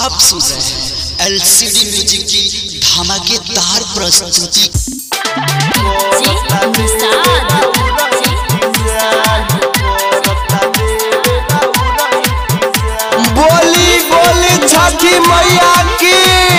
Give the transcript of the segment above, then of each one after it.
आप सुन रहे हैं एलसीडी म्यूजिक की धमाकेदार प्रस्तुति बोली बोली छठी मैया की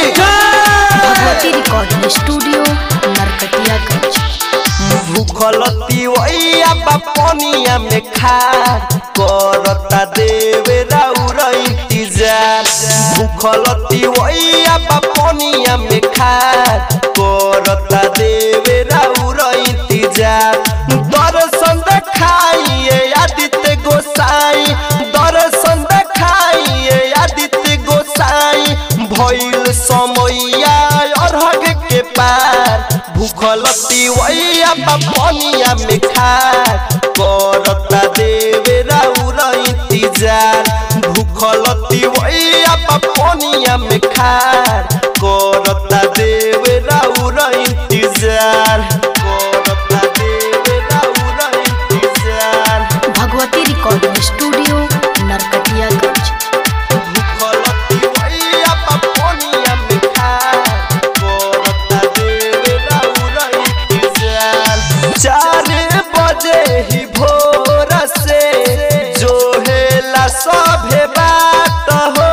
भगवती रिकॉर्डिंग स्टूडियो नरकटियागंज भूखल तिवैया पनिया में खार करता देवे राउर इंतजार भूखल तिवैया पनिया में खार करता देवे राउर इंतजार दर्शन देखाइए आदित्य गोसाई दर्शन देखाइए आदित्य गोसाई भइल समैया अरहग के पार भूखल तिवैया पनिया में खार करता देवे राउर इंतजार भूखल तिवैया पनिया में खार करता देवे राउर इंतजार करता देवे राउर इंतजार भगवती रिकॉर्डिंग स्टूडियो नरकटियागंज भूखल तिवैया पनिया में खार करता देवे राउर इंतजार चार बजे ही भोर से जो हेला सभे बात हो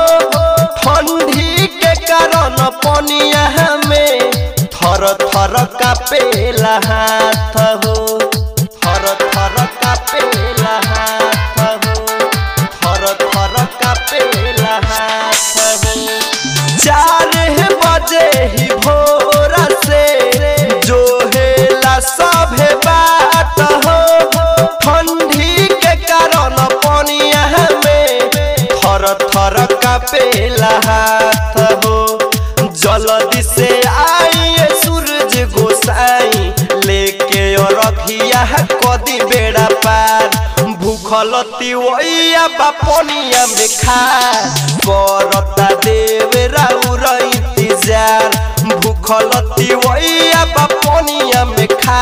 ठंडी के कारण पनिया में थर थर कापेला हाथ हो थर थर कापेला हाथ हो थर थर कापेला हाथ हो चार बजे ही भोर से जो हेला सभे बात हो ठंडी के कारण पनिया में थर थर कापेला हाथ हो जल्दी से आइए सूरज गोसाई लेके रखिया कदी बेड़ा पार भूखल तिवैया बापनिया में खा करता देवे राउर इंतजार भूखल तिवैया बापनिया में खा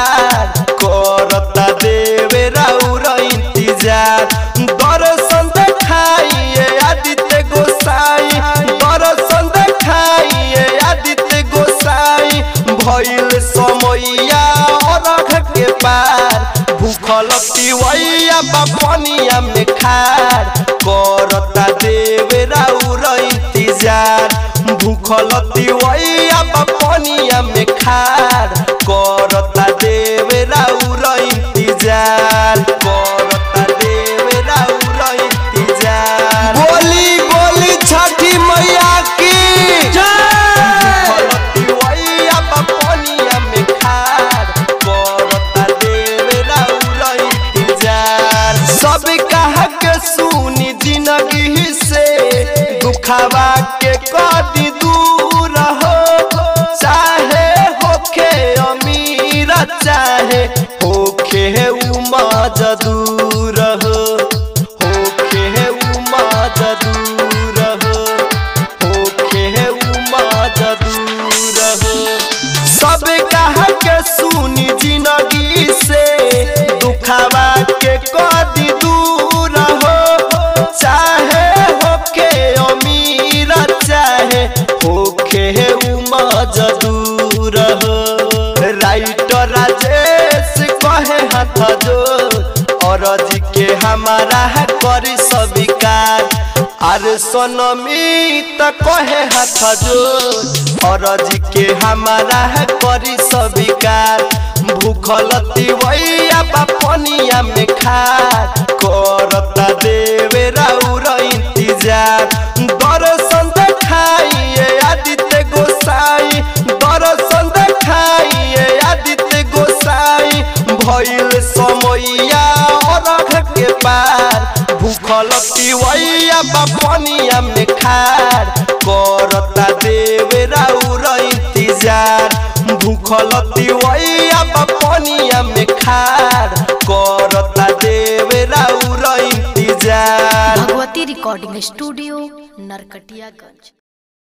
करता देवे राउर इंतजार दर्शन देखाइए आदित्य गोसाई दर्शन देखाइए आदित्य गोसाई भइल समैया अरघ के पार भूखल तिवैया बापनिया में खार करता देवे राउर इंतजार भूखल तिवैया बापनिया में खार करता देवे राउर इंतजार करता देवे राउर इंतजार बोली बोली छठी मैया की तिवैया बापनिया में खार करता देवे राउर इंतजार सब कहा के सुनी जिंदगी से दुखावा के कदी दूर हो चाहे होखे अमीर चाहे होखे उमज दूर हो होखे उमज दूर हो होखे उमज दूर हो सब कहा के सुनी जिंदगी से दुखावा के कदी दूर हो चाहे होके अमीर चाहे होके उमज दूर हो राइटर राजेश कहे हाथ जो और के हमारा करी स्वीकार अरे सोनमी त कहे हाथ जो और के हमारा करी स्वीकार भूखल तिवैया पनिया में खार करता देवे राउर इंतजार दर्शन देखाइए आदित्य गोसाई दर्शन देखाइए आदित्य गोसाई भइल समैया अरघ के पार भूखल तिवैया पनिया में खार करता देवे राउर इंतजार भूखल तिवैया पनिया में खार करता देवे राउर इंतजार भगवती रिकॉर्डिंग स्टूडियो नरकटियागंज